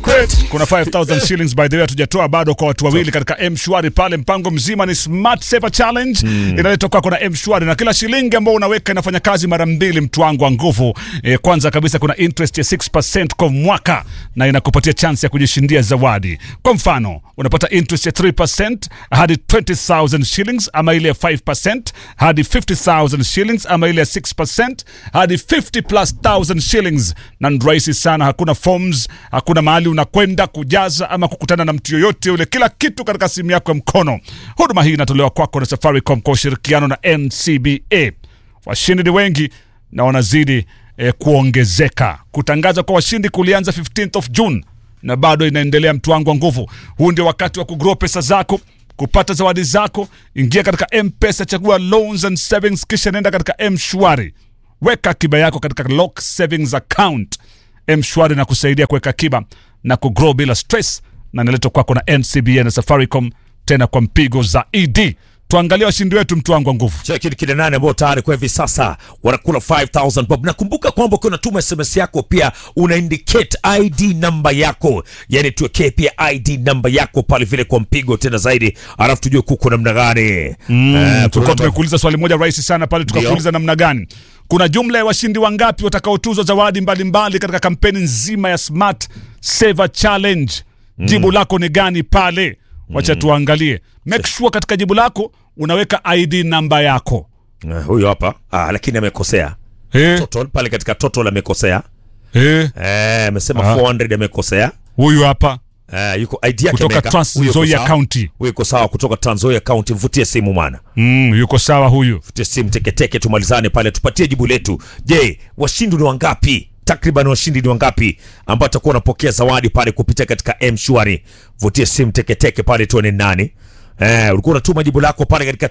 kuna 5000 shillings by the way hatujatoa bado kwa watu wawili katika mshwari pale mpango mzima ni smart saver challenge inaletwa kwako na mshwari na kila shilingi ambao unaweka inafanya kazi mara mbili mtu wangu wa nguvu e, kwanza kabisa kuna interest ya 6% kwa mwaka na inakupatia chance ya kujishindia zawadi kwa mfano unapata interest ya 3% hadi 20000 shillings ama ile ya 5% hadi 50000 shillings ama ile ya 6% hadi 50 plus 1000 shillings na ni rahisi sana hakuna forms hakuna mahali unakwenda kujaza ama kukutana na mtu yoyote yule kila kitu katika simu yako ya mkono huduma hii inatolewa kwako na safaricom kwa ushirikiano na ncba washindi ni wengi na wanazidi eh, kuongezeka kutangaza kwa washindi kulianza 15th of june na bado inaendelea mtu wangu wa nguvu huu ndio wakati wa kugrow pesa zako kupata zawadi zako ingia katika mpesa chagua loans and savings kisha nenda katika mshwari weka akiba yako katika lock savings account mshwari na kusaidia kuweka akiba na kugrow bila stress na inaletwa kwako na ncba na safaricom tena kwa mpigo zaidi tuangalie washindi wetu mtu wangu wa nguvu Cheki ni kina nane ambao tayari kwa hivi sasa wanakula 5000 bob. Nakumbuka kwamba ukiwa unatuma SMS yako pia una indicate ID namba yako, yani tuwekee pia ID namba yako pale vile kwa mpigo tena zaidi, alafu tujue kuko namna gani. Mm, tulikuwa tumekuuliza swali moja rahisi sana pale tukakuuliza namna gani kuna jumla ya washindi wangapi watakaotuzwa zawadi mbalimbali katika kampeni nzima ya smart saver challenge jibu lako ni gani pale wacha tuangalie make sure katika jibu lako unaweka id namba yako Uh, huyo hapa ah, lakini amekosea Eh, total pale katika total amekosea eh, eh, amesema Ah. 400 amekosea huyu hapa eh, yuko ID yake kutoka ameweka. Trans Huyo yuko Nzoia sawa. County. Huyo yuko sawa kutoka Trans Nzoia County. Mvutie simu mwana mm, yuko sawa huyu Tutie simu teketeke, tumalizane pale, tupatie jibu letu. Je, washindi ni wangapi? Takriban washindi ni wangapi ambao atakuwa wanapokea zawadi pale kupitia katika M-Shwari? Vutie simu teketeke pale, tuone ni nani. Eh, ulikuwa unatuma jibu lako pale katika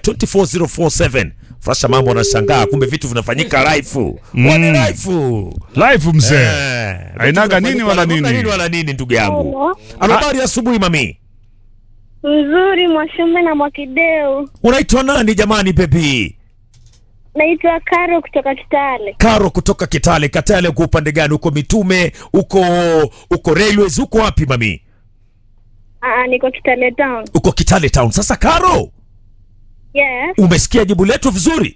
24047. Frasha mambo anashangaa, kumbe vitu vinafanyika live. Wani live. live mzee Eh, Hainaga vitu nini wala vinafanyika- nini. wala nini ndugu yangu. Hello. Alo, habari ya asubuhi mami. Mzuri Mwashume na Mwakideu. Unaitwa nani jamani baby? Naitwa Karo kutoka Kitale. Karo kutoka Kitale. Katale uko upande gani? Uko Mitume, uko uko Railways, uko wapi mami? Aa, niko Kitale town. Uko Kitale town. Sasa Karo, Yes. umesikia jibu letu vizuri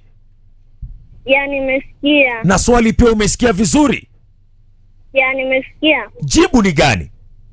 Ya nimesikia. na swali pia umesikia vizuri. Ya nimesikia. Jibu ni gani?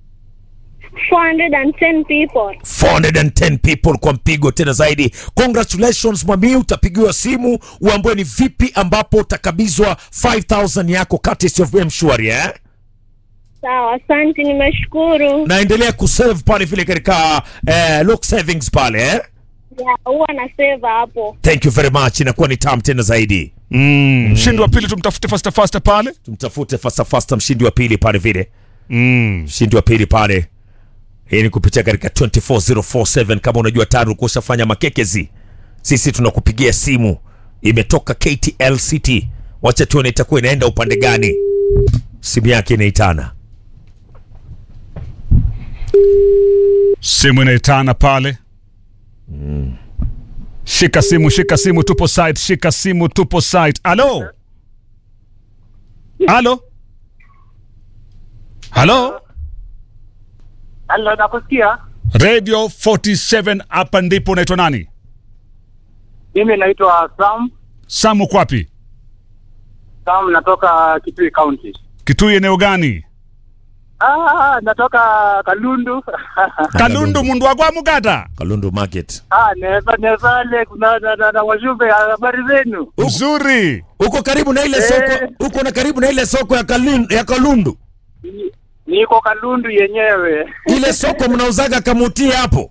410 people. 410 people kwa mpigo tena zaidi. Congratulations mami, utapigiwa simu uambie ni vipi ambapo utakabizwa 5000 yako courtesy of M-Shwari eh? Sawa, asante nimeshukuru. Naendelea kusave pale vile katika eh, lock savings pale eh? Ya huwa na save hapo. Thank you very much, inakuwa ni tam tena zaidi. mm. mshindi wa pili tumtafute fasta fasta pale tumtafute fasta fasta mshindi wa pili pale vile mm. mshindi wa pili pale hii ni kupitia katika 24047 kama unajua tayari ulikuwa ushafanya makekezi sisi tunakupigia simu imetoka KTLCT wacha tuone itakuwa inaenda upande gani simu yake inaitana simu inaitana pale shika simu shika simu tupo site shika simu tupo site alo alo halo Halo, nakusikia. radio 47 hapa ndipo unaitwa nani Mimi naitwa Sam. samu kwapi Sam, natoka Kitui County. kitui eneo gani Ah, natoka Kalundu. kalundu mundu wakwa mugata Kalundu Market ah, neva nevale kuna na, na, na wajumbe habari zenu. mzuri uko karibu na ile Eh. soko uko na karibu na ile soko ya Kalundu, ya Kalundu Ni- Niko Kalundu yenyewe. ile soko mnauzaga kamuti hapo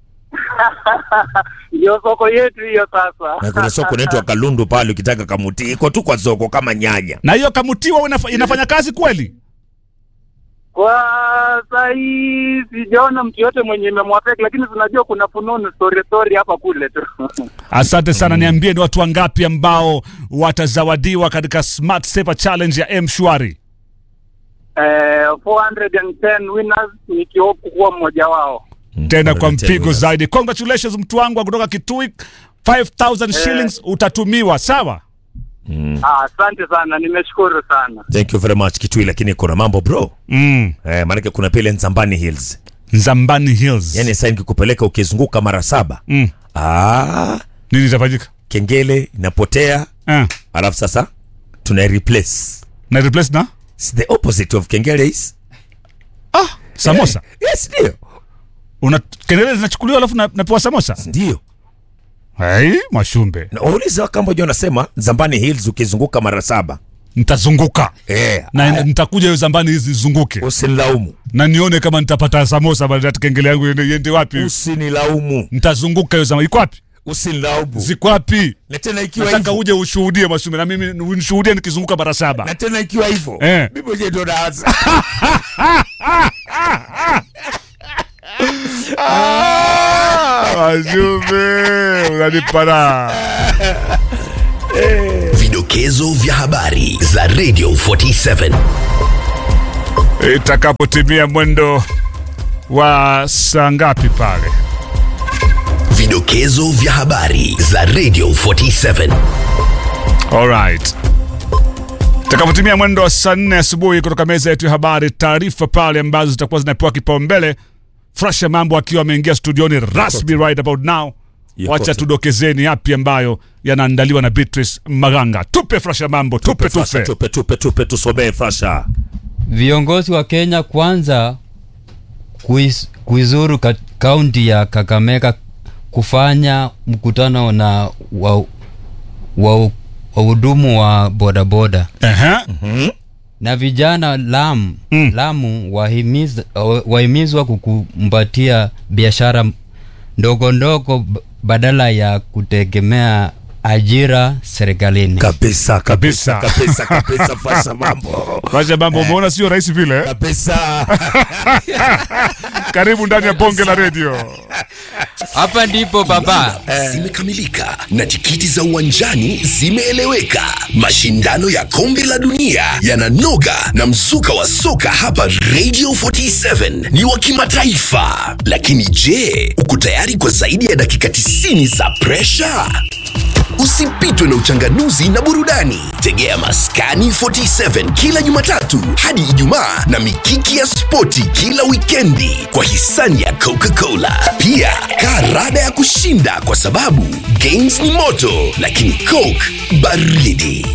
Ndio soko yetu hiyo na sasa. kuna soko inaitwa Kalundu pale ukitaka kamuti iko tu kwa soko kama nyanya na hiyo kamutiwa inafa, inafanya kazi kweli Kwa saa hii sijaona mtu yote mwenye imemwafeki, lakini tunajua kuna fununu story story hapa kule tu. asante sana niambie ni watu wangapi ambao watazawadiwa katika smart saver challenge ya mshwari eh, 410 winners nikihopu kuwa mmoja wao. tena kwa 410 mpigo winners. zaidi congratulations mtu wangu wa kutoka kitui 5000 shillings utatumiwa sawa Ah, Asante sana, nimeshukuru sana. thank you very much kitui lakini kuna mambo bro mm. eh, maanake kuna pile nzambani hills Nzambani Hills yani sasa nikikupeleka ukizunguka mara saba mm. ah, nini itafanyika kengele inapotea eh. alafu sasa tuna replace na replace na It's the opposite of kengele is ah, samosa yes ndio una kelele zinachukuliwa alafu na- napewa samosa ndio hey, mashumbe na waulize wakamboja wanasema zambani hills ukizunguka mara saba nitazunguka eh, na nitakuja hiyo zambani hizi zizunguke usinilaumu na nione kama nitapata samosa baada ya kengele yangu iende- iende wapi usinilaumu nitazunguka hiyo zambani iko wapi usinilaumu ziko wapi na tena ikiwa nataka hivyo uje ushuhudie mashumbe na mimi unishuhudie nikizunguka mara saba na tena ikiwa hivyo Eh. mimi mwenyewe ndo naanza mashumbe unanipara Vidokezo vya habari za Radio 47. itakapotimia mwendo wa saa ngapi pale Vidokezo vya habari za Radio 47. Alright. Itakapotimia mwendo wa saa nne asubuhi kutoka meza yetu ya habari, taarifa pale ambazo zitakuwa zinapewa kipaumbele. Frasha Mambo akiwa ameingia studioni rasmi right about now. Yuko Wacha tu. tudokezeni yapi ambayo yanaandaliwa na Beatrice Maganga. Tupe Frasha Mambo, tupe Frasha, tupe. tupe tupe tupe tusomee frasha Viongozi wa Kenya kwanza kuis, kuizuru ka- kaunti ya Kakamega kufanya mkutano na wa wa wahudumu wa bodaboda Ehe. na vijana Lamu, Mm. Lamu wahimiz, wahimizwa kukumbatia biashara ndogo ndogo b- badala ya kutegemea ajira serikalini. kabisa kabisa Kabisa. kabisa kabisa frasha mambo Frasha Mambo, umeona sio rahisi vile. eh? kabisa Karibu ndani ya bonge la redio. Hapa ndipo baba. Zimekamilika na tikiti za uwanjani zimeeleweka. Mashindano ya kombe la dunia yananoga na mzuka wa soka hapa Radio 47 ni wa kimataifa. Lakini je, uko tayari kwa zaidi ya dakika 90 za presha? Usipitwe na uchanganuzi na burudani. Tegea Maskani 47 kila Jumatatu hadi Ijumaa na mikiki ya spoti kila wikendi kwa hisani ya Coca-Cola. Pia kaa rada ya kushinda kwa sababu games ni moto, lakini Coke baridi.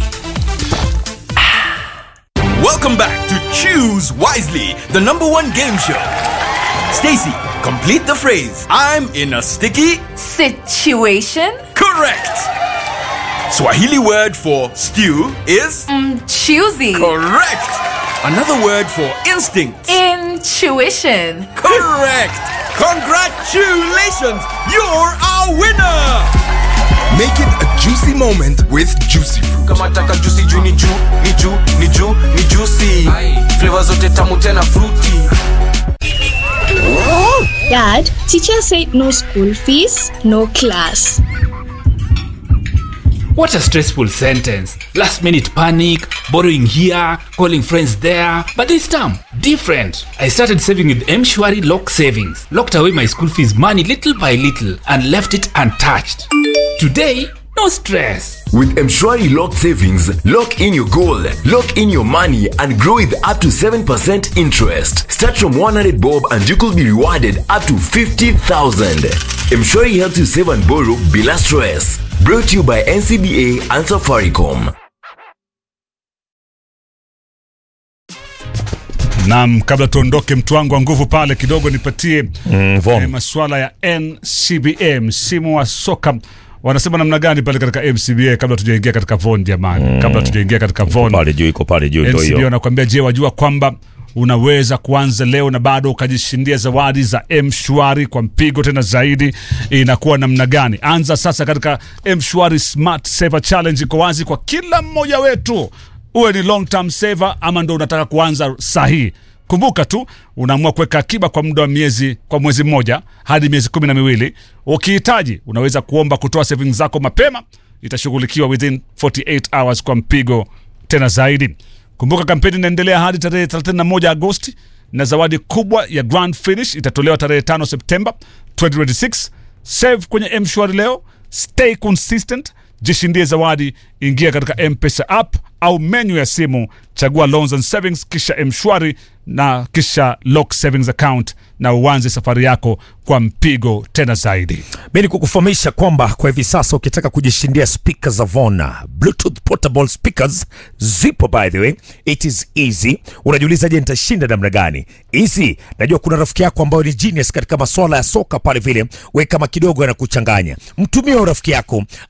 Welcome back to Choose Wisely, the number one game show. Stacy, complete the phrase. I'm in a sticky. Situation Correct. Swahili word for stew is choosy. correct. Another word for instinct. Intuition. Correct. Congratulations. You're our winner. Make it a juicy moment with Juicy Fruit. kama taka juicy juu ni juu ni juu ni juu ni juicy flavor zote tamu tena fruity Dad, teacher said no school fees, no class. What a stressful sentence. Last minute panic, borrowing here, calling friends there. But this time, different. I started saving with Mshwari Lock Savings. Locked away my school fees money little by little and left it untouched. Today, no stress. With Mshwari Lock Savings, lock in your goal, lock in your money, and grow with up to 7% interest. Start from 100 bob and you could be rewarded up to 50,000. Mshwari helps you save and borrow bila stress. Brought to you by NCBA and Safaricom. Naam, kabla tuondoke, mtu wangu wa nguvu pale kidogo, nipatie mm, vom. eh, masuala ya NCBA, msimu wa soka wanasema namna gani pale katika MCBA, kabla tujaingia katika VON jamani, kabla tujaingia katika VON pale juu iko pale juu ndo NCBA hiyo wanakuambia, je, wajua kwamba unaweza kuanza leo na bado ukajishindia zawadi za mshwari kwa mpigo tena zaidi inakuwa namna gani anza sasa katika mshwari smart saver challenge iko wazi kwa kila mmoja wetu uwe ni long term saver ama ndo unataka kuanza sahihi kumbuka tu unaamua kuweka akiba kwa muda wa miezi kwa mwezi mmoja hadi miezi kumi na miwili ukihitaji unaweza kuomba kutoa savings zako mapema itashughulikiwa within 48 hours kwa mpigo tena zaidi kumbuka kampeni inaendelea hadi tarehe 31 agosti na zawadi kubwa ya grand finish itatolewa tarehe 5 septemba 2026 save kwenye mshwari leo stay consistent jishindie zawadi ingia katika mpesa app au menu ya simu chagua loans and savings kisha mshwari na kisha lock savings account na uanze safari yako kwa mpigo tena zaidi mi ni kukufahamisha kwamba kwa hivi sasa ukitaka kujishindia speakers za Vona bluetooth portable speakers zipo by the way it is easy unajiuliza je nitashinda namna gani easy najua kuna rafiki yako ambayo ni genius katika masuala ya soka pale vile we kama kidogo yanakuchanganya mtumie huyo rafiki yako